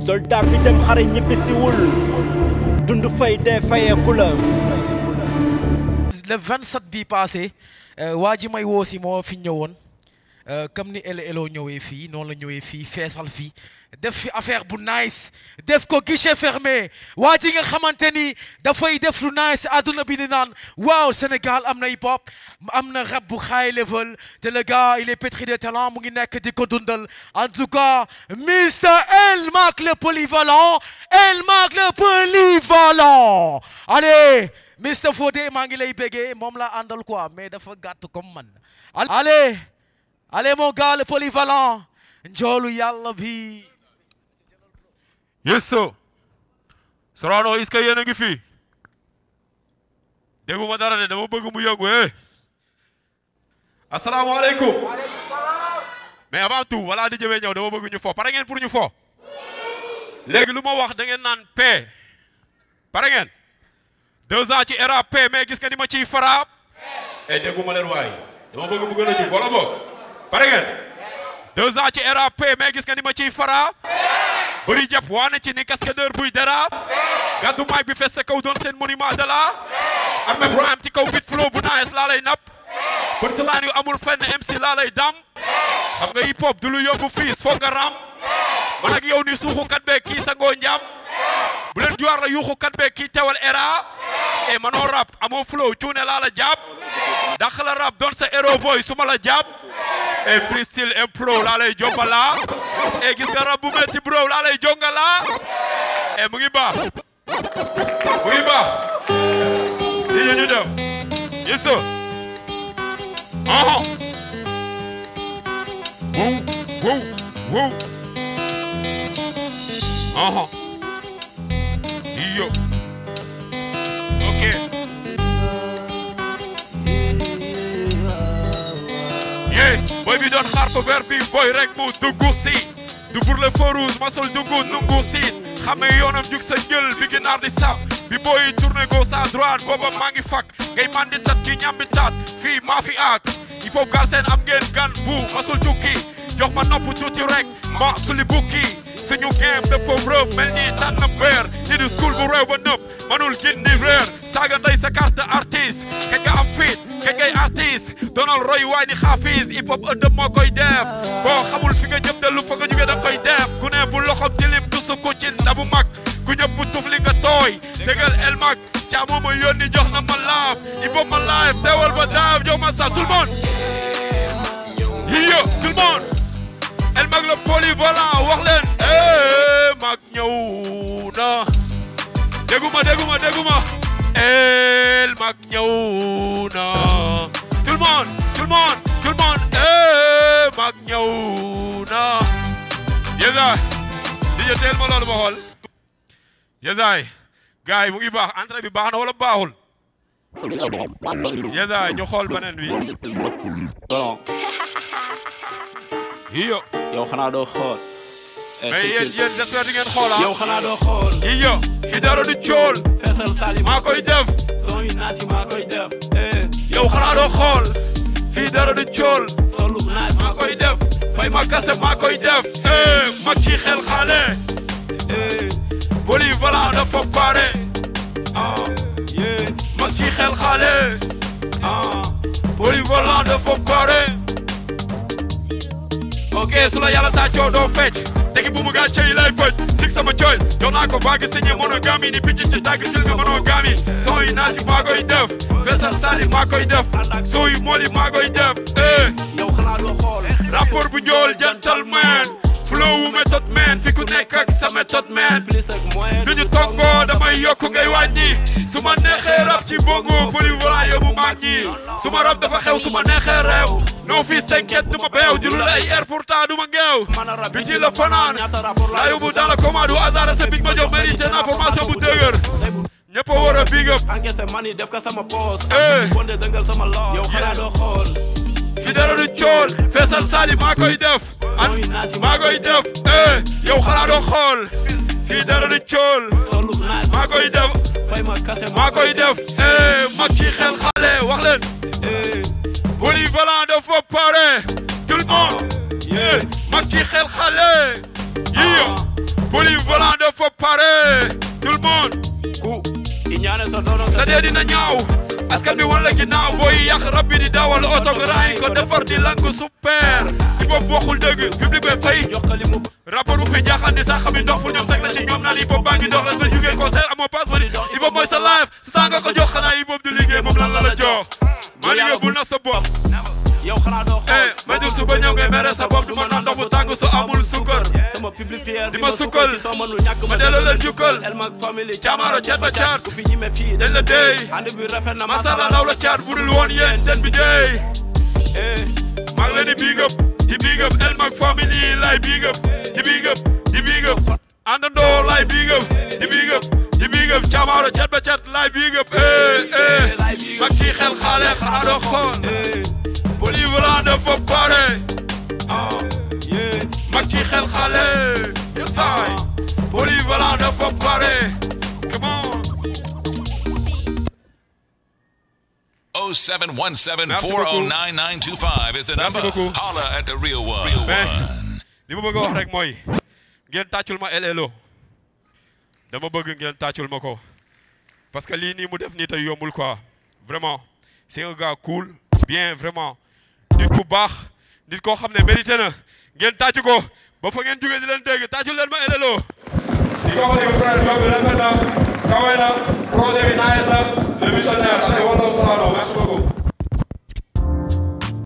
soldat bi dem xare ñibbisiwul dund fay dee fayeeku la le 27 bi passé waa ji may woo si moo fi ñëwoon comme ni Elo Elo ñëwee fii noonu la ñëwee fii feesal fii def fi affaire bu nice def ko guichet fermé waa ji nga xamante ni dafay def lu nice àdduna bi ni naan waaw Sénégal am na hip hop am na rap bu high level te le gars il est pétri de talent mu ngi nekk di ko dundal en tout cas Mr El Mac le polyvalent El Mac le polyvalent allez Mr Fodé maa ngi lay béggee moom la àndal quoi mais dafa gàtt comme man allez allez mon gars le polyvalent njoolu yàlla bi yes sir Sorano est-ce que yéen a ngi fi dégguma dara de dama bëgg mu yëngu eh asalaamaaleykum mais avant tout wala di jëmee ñëw dama bëgg ñu fo pare ngeen pour ñu fo léegi lu ma wax da ngeen naan paix pare ngeen deux ans ci era paix mais gis nga ni ma ciy faraab eh dégguma leen waay dama bëgg mu gën a jub wala boog pare ngeen deux ans ci era paix mais gis nga ni ma ciy faraab bëri jàpp waane ci ni cascadeur buy daraab gàddu maay bi fes sa kaw doon seen monument de la armée pro am ci kaw bit flow bu nice laa lay napp bët sa laan yu amul fenn MC laa lay dam xam nga hip hop du lu yóbbu fiis foog nga ram man ak yow ni suuxukat bee kii sa ngoo njam bu leen juwaar la yuuxukat bee kii tewal era e manoo rap amoo flow cuune laa la jàpp dàq la rap doon sa héros boy su ma la jàpp e freestyle impro laa lay jombala e gis nga rap bu metti bro laa lay jongala e mu ngi baax mu ngi baax di ñu ñu dem yes sir aha wow wow wow aha yo ok yee boy bi doon xaar ko ver bi boy rek mu dugg si du pour le feu rouge masul dugg nungu si xamee yoonam jug sa njël bi ginaar di sap bi boy tourné gauche à droite booba maa ngi fak ngay mandi tat ki ñambi tat fii maa fi aak il faut gar seen am ngeen gan bu masul tukki jox ma nopp tuuti rek ma suli bukki suñu game dafa rëb mel ni tànn beer ni du school bu réew ba nëb manul gindi réer saaga ndey sa carte artiste kañ nga am fit kañ ngay artiste doonal roy waay ni xaafis hip hop ëndëm moo koy def boo xamul fi nga jëm dellu fa nga jóge da koy def ku ne bu loxom tilim du su ko ci ndabu mag ku ñëpp tuf li nga tooy déggal el mag caamoo ma yónni jox na ma laaf hip hop ma live teewal ba daaf jox ma sa tout le monde yiyo tout le monde el mag la polyvalent wax leen eh mag ñëw na dégguma dégguma dégguma el mag ñëw na tout le monde tout le monde tout le monde eh mag ñëw na yesaay di je teel ma loolu ma xool yesaay gars yi mu ngi baax entrée bi baax na wala baaxul yesaay ñu xool beneen bi iyo yow xanaa doo xool. mais yéen yéen j'espère di ngeen xool ah. yow xanaa doo xool. iyo fi dara du cool. feesal sali maa koy def. son yu naas yi maa koy def. yow xanaa doo xool. fii dara du cool. solu naas maa koy def. fay ma kase maa koy def. mag ci xel xaale. polyvalent dafa pare. mag ci xel xaale. polyvalent dafa pare. ok su la yàlla tàccoo doo fecc tegi bu mu gàcce yi lay fëj six sama choice jox naa ko vague signé monogami ni picc ci tàgg sil nga monogami son yu naasi maa koy def fesal sali maa koy def soo yu mooli maa koy def eh yow xanaa doo xool. rapport bu njool gentleman flow wu méthode man fi ku nekk ak sa méthode man plus ak moyen. lu ñu tongoo damay yokk ngay wàññi su ma neexee rap ci bongo polyvalent yóbbu mag ñi su ma rap dafa xew su ma neexee réew no fils t'inquiète du ma beew jëlul ay air pourtant du ma ngeew man a rap bi ci la fanaan ñaata rapport laa yóbbu dans le coma du hasard sa big ma jox mérité na formation bu dëgër ñëpp a war a big up encaissé mani def ko sama poos. Eh. bonde dëngal sama loos. yow xanaa doo xool. fi dara du cool feesal sali maa koy def son yu naas yi maa koy def eh yow xanaa doo xool fii dara du cool solu naas maa koy def fay ma kase maa koy def eh mag ci xel xale wax leen polyvalent dafa pare tout le monde Yeah. mag ci xel xale Yeah. Polyvalent dafa pare. Tout le monde. ku i ñaane sa doono sa dee dina ñaaw askan bi wan la ginnaaw booy yàq rab bi di dawal oto ko raay ko defar di lang super di bopp waxul dëgg public bi fay jox ko li mu rapport bu fi jaaxaan di sax xam ni ndox fu ñoom sek la ci ñoom naan hip hop baa ngi dox sa jugee concert amoo passeport hip hop mooy sa live sa temps nga ko jox xanaa hip hop du liggéey moom lan la la jox maa ngi yóbbul na sa bopp yow xanaa doo eh xool ma jur suba ñëw ngay mere sa bopp du ma naan ndox bu tàng su amul sukkar sama public fier di ma sukkal ci soo mënul ñàkk ma delloo la jukkal el mag family Jaamaro ceet ba ceet ku fi ñime fii dañ la déy ànd bi rafet na masala law la caat budul woon yéen ten bi déy eh maa ngi leen di big up di big up El Mag family lay big up di big up di big up àndandoo lay big up di big up di big up Jaamaro cet ba cet lay big up eh eh mag ci xel xaale xanaa doo xool eh polyvalent dafa pare ah yeah mag ci xel xaale yesaay polyvalent dafa pare come on 0717-409-925 is the Merci number. beaucoup. Holla at the real one. Real Mais one. li ma bëgg a wax rek mooy ngeen tàccul ma LLO dama bëgg ngeen tàccul ma ko parce que lii nii mu def nii tey yombul quoi vraiment c'est un gars cool bien vraiment nit ku baax nit koo xam ne mérité na ngeen tàcc ko ba fa ngeen jógee di leen dégg tàccul leen ma LLO di ko wax ne frère job bi rafet na kawe na projet bi nice na le missionnaire allez wala salaam merci beaucoup